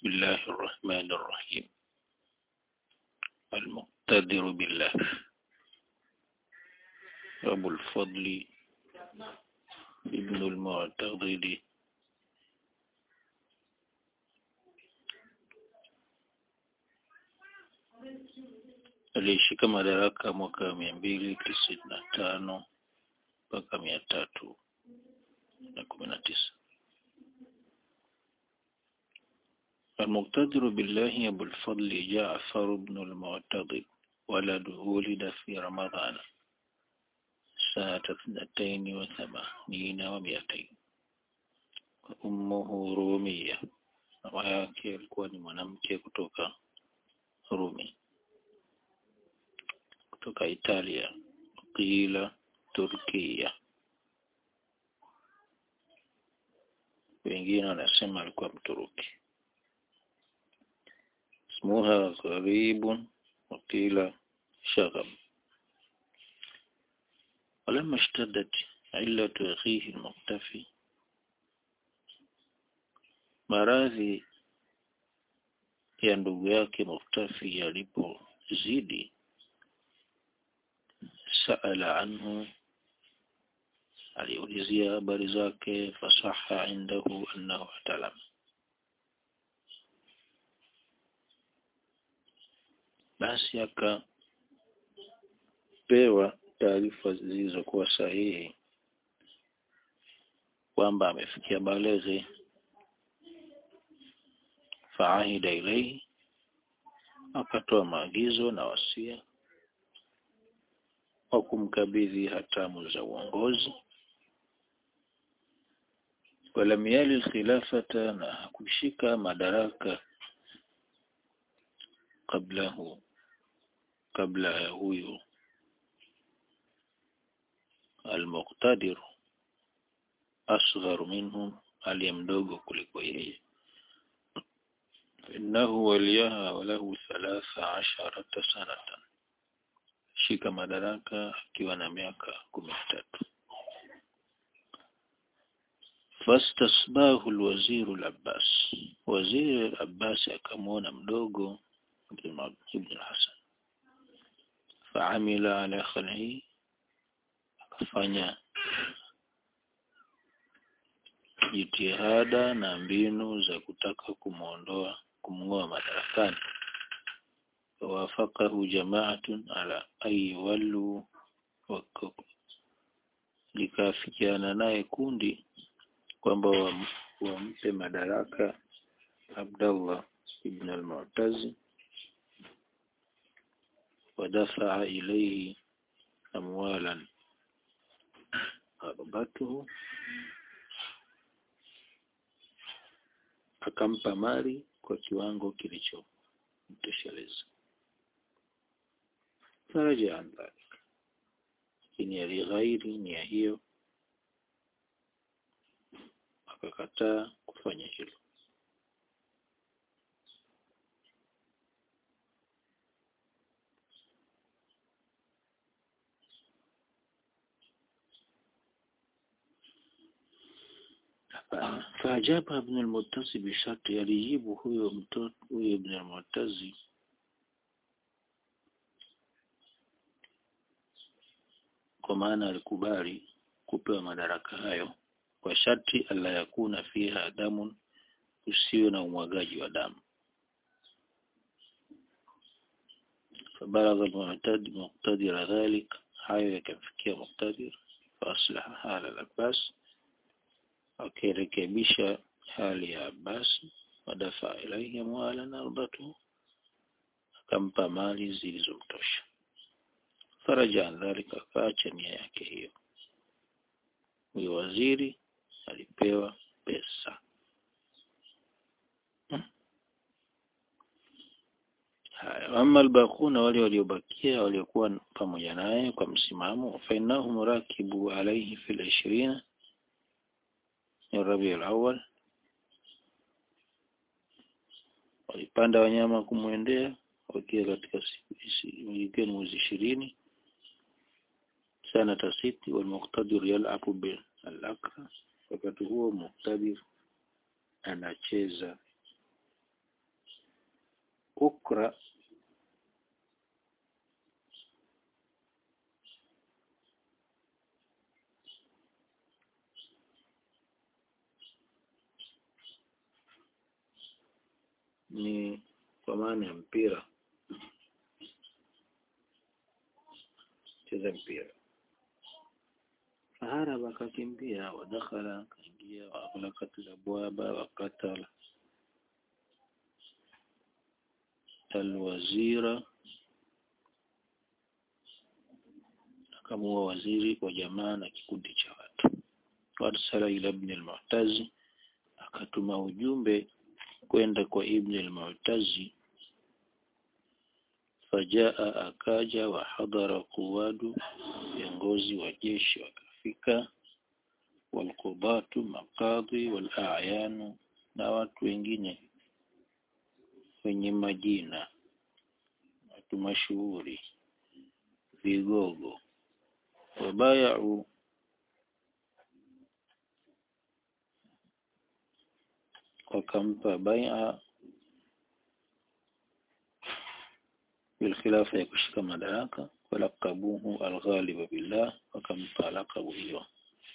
بسم الله الرحمن الرحيم المقتدر بالله أبو الفضل ابن المعتضد aliyeshika madaraka mwaka mia mbili tisini na tano mpaka mia tatu na kumi na tisa المقتدر بالله أبو الفضل جعفر بن المعتضد ولده ولد في رمضان سنة اثنتين وثمانين ومئتين وأمه رومية mama yake alikuwa ni mwanamke kutoka Rumi kutoka Italia qila Turkia wengine wanasema alikuwa Mturuki اسمها غريب وقيل شغب ولما اشتدت علة أخيه المختفي maradhi ya ndugu yake Muftafi yalipozidi, saala anhu, aliulizia habari zake, fasaha indahu annahu atalam, basi akapewa taarifa zilizokuwa sahihi kwamba amefikia baleghe faahida ilaihi, akatoa maagizo na wasia wa kumkabidhi hatamu za uongozi. Walam yali khilafata, na hakushika madaraka kablahu, kabla ya huyu almuqtadir asghar minhum, aliye mdogo kuliko yeye إنه وليها وله ثلاث عشرة سنة shika madaraka akiwa na miaka kumi na tatu fastasbahu alwaziru al-Abbas waziri al-Abbas akamwona mdogo ibn al-Hasan faamila ala khal'i akafanya jitihada na mbinu za kutaka kumwondoa kumng'oa madarakani wawafakahu jamaatun ala ay wallu likaafikiana naye kundi kwamba wampe madaraka Abdallah ibn al-Mu'tazi wadafaa ilayhi amwalan arbatuhu akampa mali kwa kiwango kilichomtosheleza. Faraja an dhalik, lakini alighairi nia hiyo, akakataa kufanya hilo. Faajaba Ibn al-Muttazi bisharti, alijibu huyo mtoto huyo Ibn al-Muttazi kwa maana alikubali kupewa madaraka hayo kwa sharti alla yakuna fiha damun, usiwe na umwagaji wa damu. Fabalagha al-muqtadira dhalik, hayo yakamfikia Muqtadir, faaslaha hala al-Abbas akirekebisha hali ya Abbas, wadafa ilaihi amwalan ardatu, akampa mali zilizomtosha. Faraja an dhalika, akaacha nia yake hiyo. Huyo waziri alipewa pesa hmm. Haya, ama albaquna, wale waliobakia waliokuwa pamoja naye kwa msimamo, fainahum rakibu alaihi fil ishirina ya Rabiul Awwal, walipanda wanyama kumwendea wakiwa katika ikiwa ni mwezi ishirini sana tasiti walmuqtadir yalabu bil akra, wakati huo muqtadir anacheza ukra ni kwa maana ya mpira cheza mpira faharaba akakimbia wadakhala akaingia waaghlaqat labwaba wakatala alwazira akamuua waziri kwa jamaa na kikundi cha watu warsala ila ibn al-mu'tazi akatuma ujumbe kwenda kwa ibn al-mu'tazi fajaa akaja wa hadhara quwadu viongozi wa jeshi wakafika walqudatu maqadhi walayanu na watu wengine wenye majina watu mashuhuri vigogo wabayau wakampa bai'a بالخلافة ya kushika madaraka walaqabuhu alghalib billah wakampa laqabu hiyo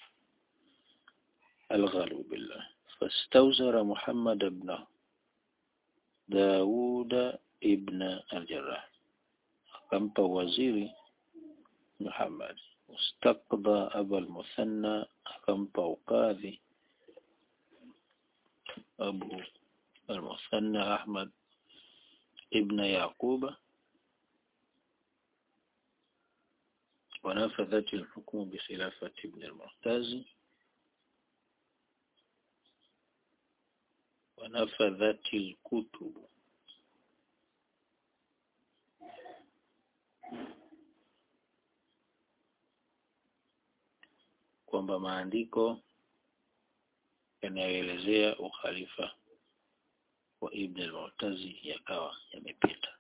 alghalib billah fastawzara Muhammad ibn Dawud ibn al-Jarrah akampa waziri Muhammad استقضى أبا المثنى أكمب وقاذي أبو المثنى أحمد ابن يعقوب ونفذت الحكم بخلافة ابن المعتز ونفذت الكتب kwamba maandiko yanayoelezea ukhalifa wa Ibn al-Mu'tazi yakawa yamepita.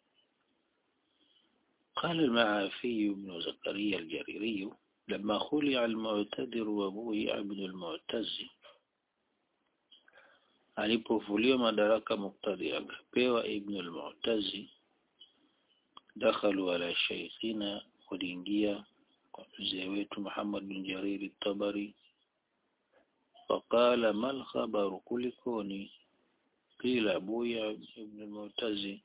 قال المعافي بن زكريا الجريري لما خلع المعتذر وبويع ابن المعتز alipovuliwa madaraka muktadhi akapewa ibn al-Mu'tazi dakhalu ala shaykhina waliingia kwa mzee wetu Muhammad bin Jarir at-Tabari faqala mal khabaru kulikoni qila abuya ibn al-Mu'tazi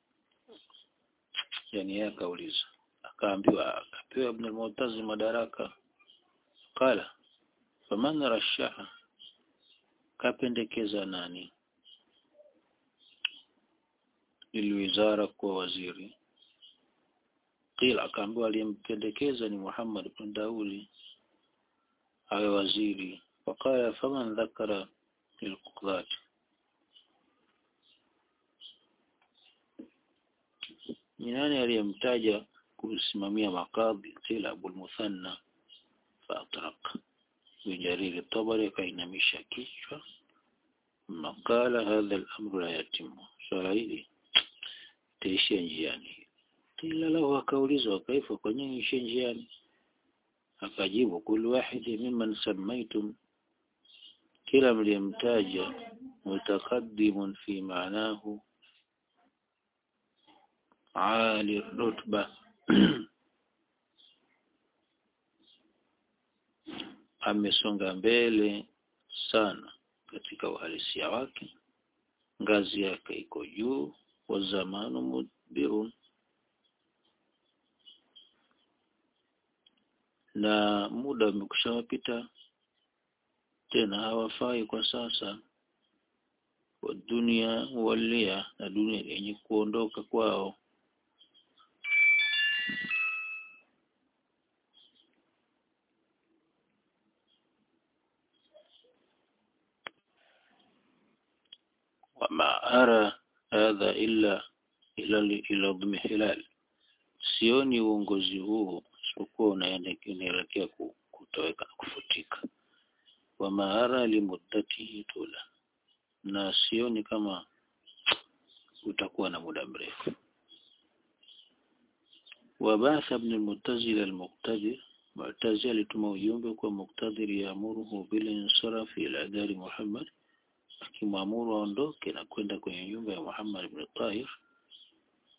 yani yeye akauliza akaambiwa akapewa ibn al-Mu'tazi madaraka qala faman rashaha kapendekeza nani lilwizara kwa waziri qila akaambiwa aliyempendekeza ni Muhammad ibn Daudi awe waziri waqala faman dhakara lilqudhat ni nani aliyemtaja kusimamia makadhi qila Abu Muthanna faatraq bijariri tabari kainamisha kichwa makala hadha al-amru la yatimu swala hili taishia njiani qila lahu akaulizwa kaifa kwa nini ishie njiani akajibu kul wahidi mimman samaitum kila mliyemtaja mutaqaddimun fi maanahu ali rutba amesonga mbele sana katika uhalisia wake ngazi yake iko juu wa zamanu mudbirun na muda umekushawapita tena hawafai kwa sasa wa dunia walia na dunia yenye kuondoka kwao wama ara hadha illa ila ila dhmi hilal sioni uongozi huu isipokuwa unaelekea kutoweka na kufutika wama ara limuddatihi tula na sioni kama utakuwa na muda mrefu wabatha ibn al-mu'tazila al-muqtadir mu'tazila alituma ujumbe kwa muqtadir yaamuruhu bil insarafi ila dari Muhammad akimwamuru aondoke na kwenda kwenye nyumba ya Muhammad ibn Tahir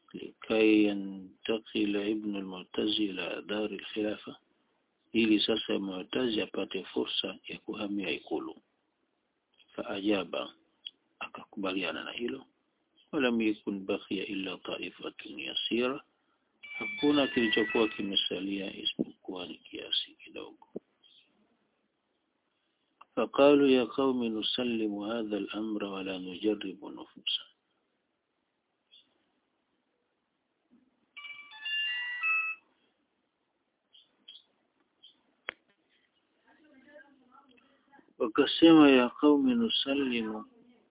likai yantakila ibn al-Mu'tazi ila dar al-khilafa ili sasa Mu'tazi apate fursa ya kuhamia ikulu faajaba akakubaliana na hilo walam yakun baqiya illa ta'ifatun yasira hakuna kilichokuwa kimesalia isipokuwa ni kiasi kidogo فقالوا يا قوم نسلم هذا الأمر ولا نجرب نفوسا wakasema ya qaumi nusallimu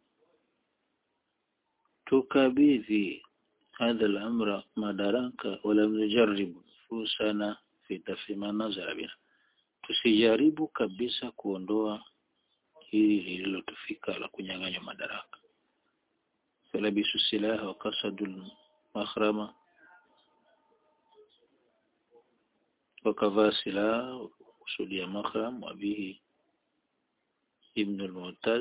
tukabidhi hadha al-amra madaraka wala nujaribu nufusana fi tafima nazara bina tusijaribu kabisa kuondoa hili lililotufika la kunyang'anywa madaraka falabisu silaha wa kasadul makhrama wakavaa silaha kusudia makhram wabihi ibn al-Mu'taz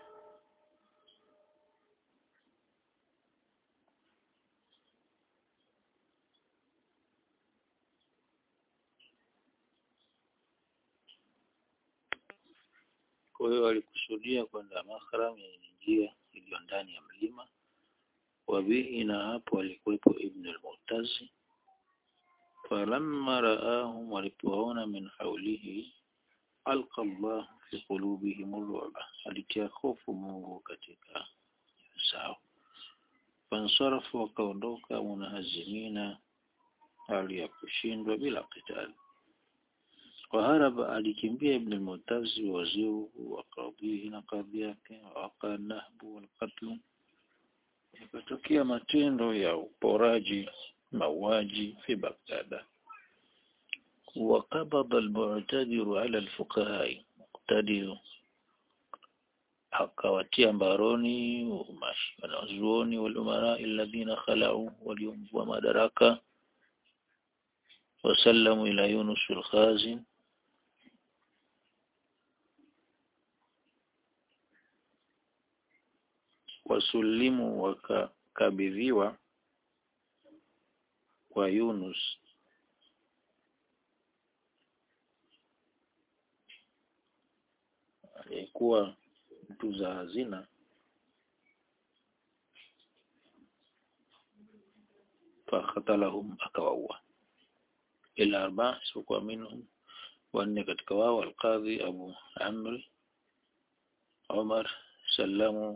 kwa hiyo walikusudia kwenda Makhram yenye njia iliyo ndani ya mlima wabihi na hapo alikuwepo Ibn al-Mu'taz falamma raahum walipoona min haulihi alqa Allah fi qulubihim ar-ru'ba alitia hofu Mungu katika zao fansarafu wakaondoka munahazimina hali ya kushindwa bila qitali وهرب alikimbia ibn al-Mu'taz waziru wa qadhihi na kadhi yake waka nahbu wal qatl yakatokea matendo ya uporaji mauaji fi Baghdad وقبض المعتذر على الفقهاء مقتدر akawatia mbaroni wanazuoni walumara alladhina khalau waliomvua madaraka wasallamu ila Yunus al-Khazin wasulimu wakakabidhiwa kwa Yunus aliyekuwa mtuza hazina fakhatalahum akawaua ila arba sikuwa minhum wanne katika wao alqadhi abu amri umar sallamu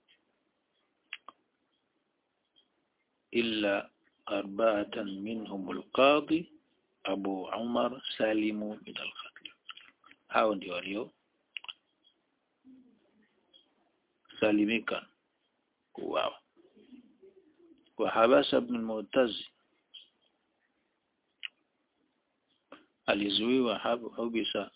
illa arba'atan minhum alqadhi abu umar salimu min alqatl hao ndio walio salimika kuuawa وحبس ابن المعتز alizuiwa habisa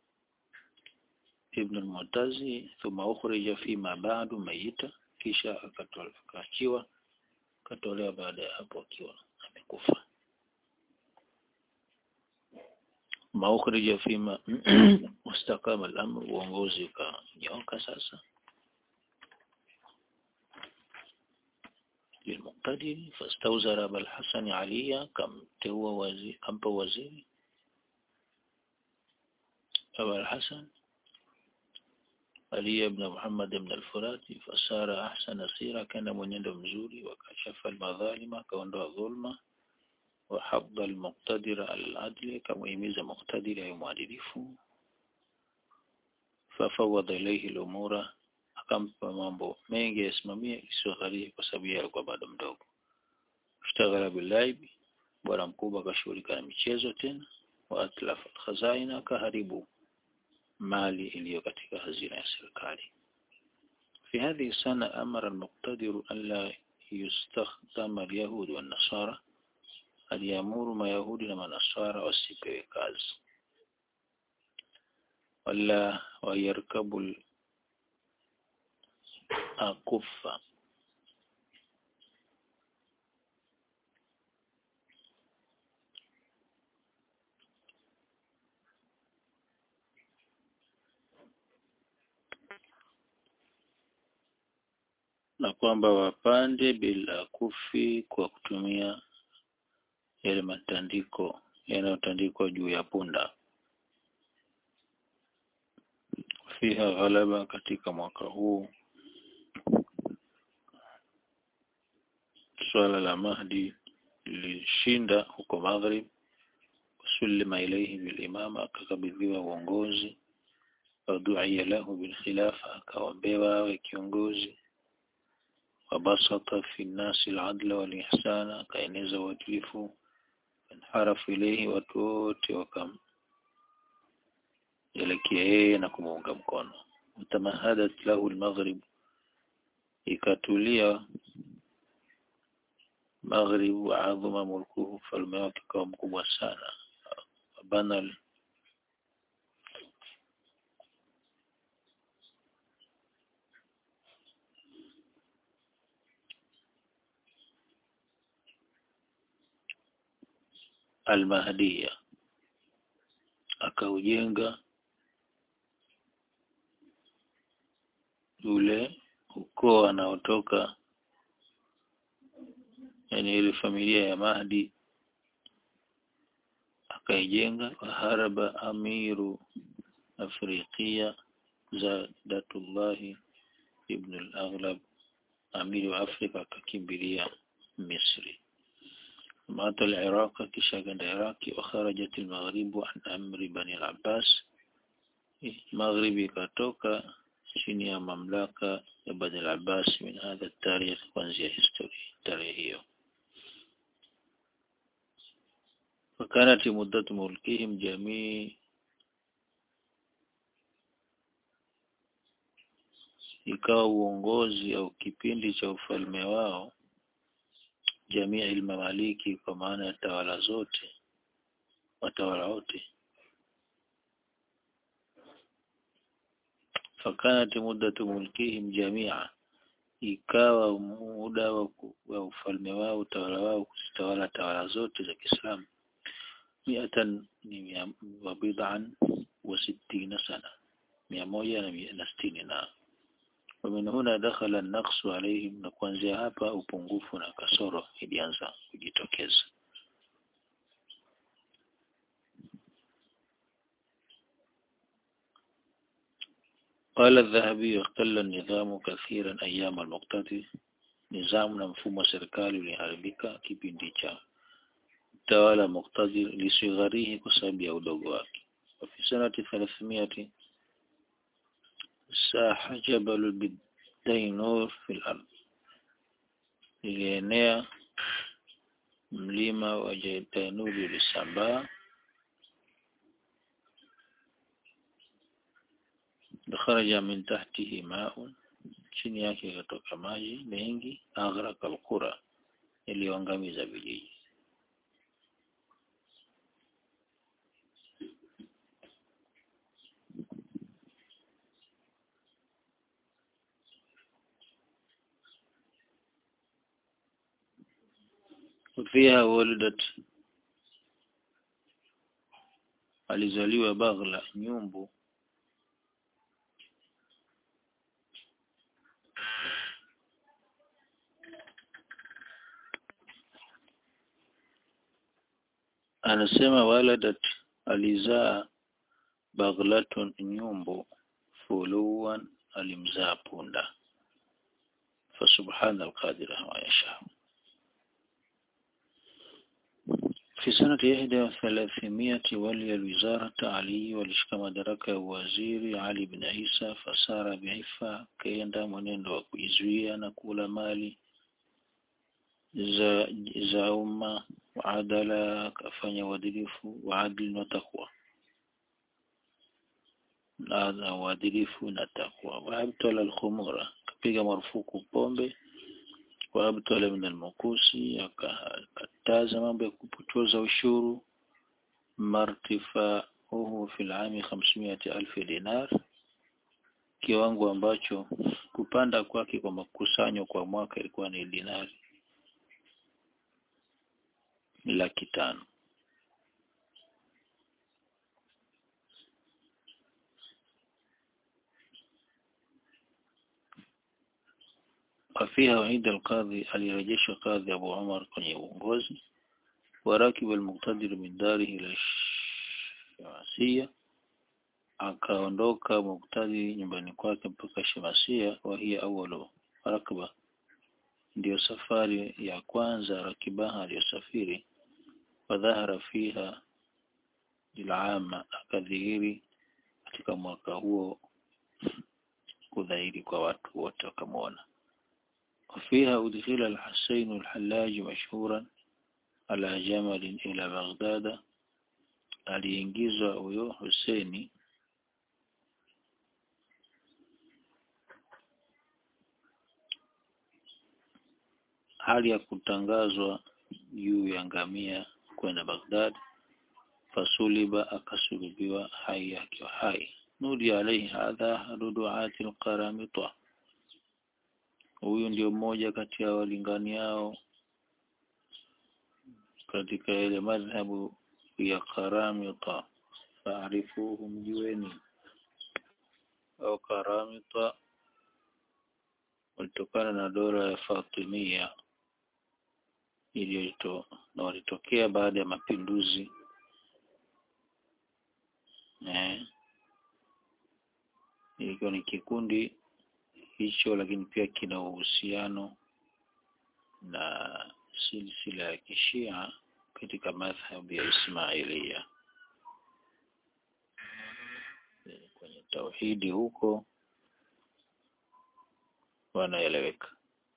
ibn al-Mu'tazi thumma ukhrija fima ba'du mayita kisha akaachiwa akatolewa baada ya hapo akiwa amekufa maukhrija fima mustakama al-amr uongozi ukanyoka sasa للمقتدر فاستوزر أبا الحسن عليا كم تهو وزير كم وزير أبا الحسن علي بن محمد بن الفراتي فصار أحسن سيرة كان من يد مزوري وكشف المظالم كوندا ظلمة وحض المقتدر على العدل كما يميز مقتدر يمعدلف ففوض إليه الأمور akampa mambo mengi yasimamie isiyogharihi kwa sababu yeye alikuwa bado mdogo ishtaghala bilaibi bwana mkubwa akashughulika na michezo tena wa atlafa khazaina akaharibu mali iliyo katika hazina ya serikali في هذه السنة أمر المقتدر أن لا يستخدم اليهود والنصارى aliamuru mayahudi na manasara wasipewe kazi wala wayarkabu akufa na kwamba wapande bila kufi kwa kutumia yale matandiko yanayotandikwa juu ya punda fiha ghalaba katika mwaka huu swala la Mahdi lilishinda huko Maghrib sulima ilayhi bilimama akakabidhiwa uongozi waduia lahu bilkhilafa akaombewa awe kiongozi wabasata fi nnasi aladla walihsana akaeneza uadilifu انحرف ilayhi watu wote wakam elekea yeye na kumuunga mkono mtamahadat lahu almaghrib ikatulia maghrib wa adhama mulkuhu falme wake kawa mkubwa sana bana almahdiya akaujenga ule ukoo anaotoka yani ile familia ya Mahdi akaijenga waharaba amiru afrikia Zadatullah ibn al-Aghlab amiri wa Afrika akakimbilia Misri مات العراق كشاغند عراقي وخرجت المغرب عن أمر بني العباس مغربي كاتوكا chini ya mamlaka ya Bani al-Abbas min hadha tarikh kuanzia historia tarehe hiyo وكانت مدة ملكهم جميع ikawa uongozi au kipindi cha ufalme wao jamii ilmamaliki kwa maana ya tawala zote watawala wote fakanat muddatu mulkihim jamia ikawa muda wa ufalme wao utawala wao kuzitawala tawala zote za Kiislamu miatan ni wa bid'an wa sittina sana mia moja na sitini na ومن هنا دخل النقص عليهم na kuanzia hapa upungufu na kasoro ilianza kujitokeza قال الذهبي اختل النظام كثيرا أيام المقتدي نظام na mfumo wa serikali uliharibika kipindi cha utawala muqtadir lisigharihi kwa sababu ya udogo wake وفي سنة 300 ساح جبل الدينور في الأرض ilienea mlima wa Dainuri ulisambaa kharaja min tahtihi ma'un chini yake ikatoka maji mengi aghraka alqura iliyoangamiza vijiji وفيها ولدت alizaliwa Baghla nyumbu anasema waladat alizaa Baghlatun nyumbu fuluwan alimzaa punda فسبحان القادر ما يشاء في سنة إحدى وثلاثمائة ولي الوزارة علي walishika madaraka ya waziri Ali bin Isa fasara biifa kaenda mwenendo wa kuizuia na kula mali za za umma waadala akafanya uadilifu waadili na takwa na uadilifu na takwa waabtala alkhumura kapiga marufuku pombe waabtala min almukusi akakataza mambo ya kupotoza ushuru martifauhu fi alami 500,000 dinar kiwango ambacho kupanda kwake kwa makusanyo kwa mwaka ilikuwa ni dinari laki tano wafiha waida alqadhi alirejeshwa kadhi Abu Umar kwenye uongozi warakiba almuqtadir min darihi ila Shamasia akaondoka muktadi nyumbani kwake mpaka Shamasia wa hiya awwalu rakba ndiyo safari ya kwanza rakibaha aliyosafiri wadhahara fiha lilama akadhihiri katika mwaka huo kudhahiri kwa watu wote wakamwona وفيها أدخل الحسين الحلاج مشهورا على جمل إلى بغداد aliingizwa huyo Huseni hali ya kutangazwa juu ya ngamia kwenda Baghdad fasuliba akasulubiwa hai akiwa hai nudi alaihi hadha duduati alqaramita huyu ndio mmoja kati ya walinganiao katika ile madhhabu ya karamita faarifuhu mjueni au karamita walitokana na dola ya Fatimia iliyoto na walitokea baada ya mapinduzi eh ilikuwa ni kikundi hicho lakini pia kina uhusiano na silsila ya kishia katika madhhabu ya Ismailia kwenye tauhidi huko wanaeleweka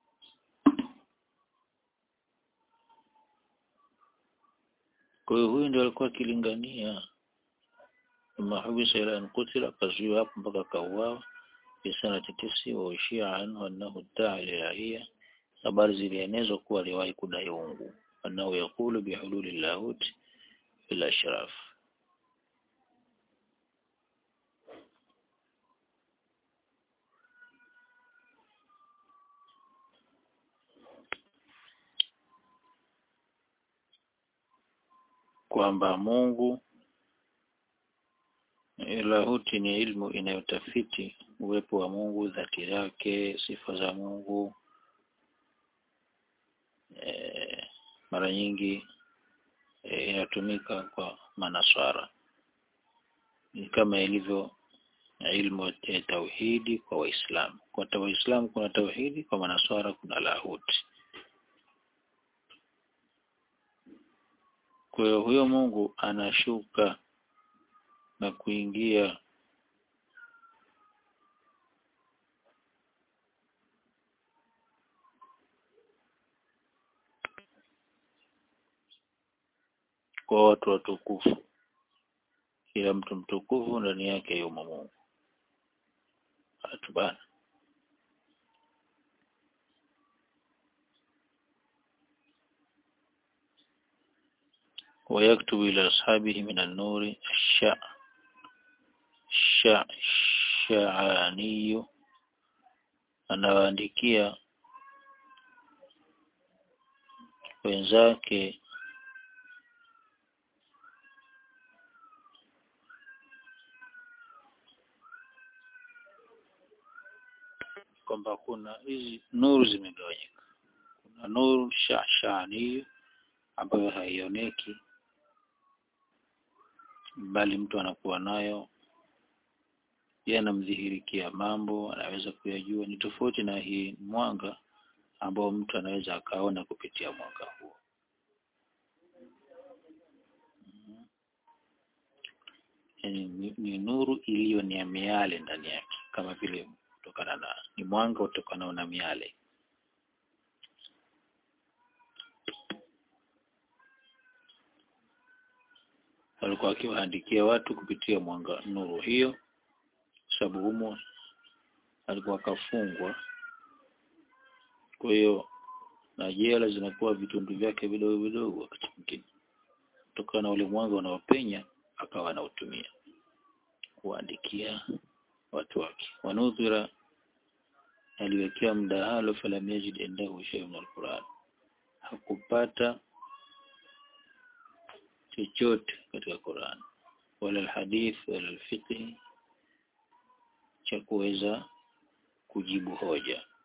kwa hiyo huyu ndio alikuwa akilingania mahubisa ila ankutila akazuiwa hapo mpaka akauawa fi sanati tisi wa ushia anhu annahu daa ilahia habari zilienezwa kuwa aliwahi kudai uungu annahu yaqulu bihululi lahut fil ashraf kwamba Mungu lahuti ni ilmu inayotafiti uwepo wa Mungu, dhati yake, sifa za Mungu. E, mara nyingi e, inatumika kwa manaswara ni kama ilivyo ilmu ya tauhidi kwa Waislamu. Kwa Waislamu kuna tauhidi, kwa manaswara kuna lahuti. Kwa hiyo huyo Mungu anashuka na kuingia kwa watu watukufu. Kila mtu mtukufu ndani yake yumo Mungu. Watu bana. ويكتب إلى أصحابه من النور الشع الشع الشعاني anawaandikia wenzake kwamba kuna hizi nuru zimegawanyika. Kuna nuru shashani ambayo haioneki, bali mtu anakuwa nayo, yeye anamdhihirikia mambo, anaweza kuyajua. Ni tofauti na hii mwanga ambao mtu anaweza akaona kupitia mwanga huo. Yani, ni, ni nuru iliyo ni ya miale ndani yake, kama vile kutokana na ni mwanga utokanao na miale. walikuwa wakiwaandikia watu kupitia mwanga nuru hiyo, sababu humo alikuwa akafungwa. Kwa hiyo na jela zinakuwa vitundu vyake vidogo vidogo, wakati mwingine kutokana na ule mwanga unaopenya, akawa anautumia kuandikia watu wake. Wanudhira aliwekewa mdahalo, falam yajid indahu shay'un min alquran, hakupata chochote katika Qur'an wala alhadith wala alfiqh cha kuweza kujibu hoja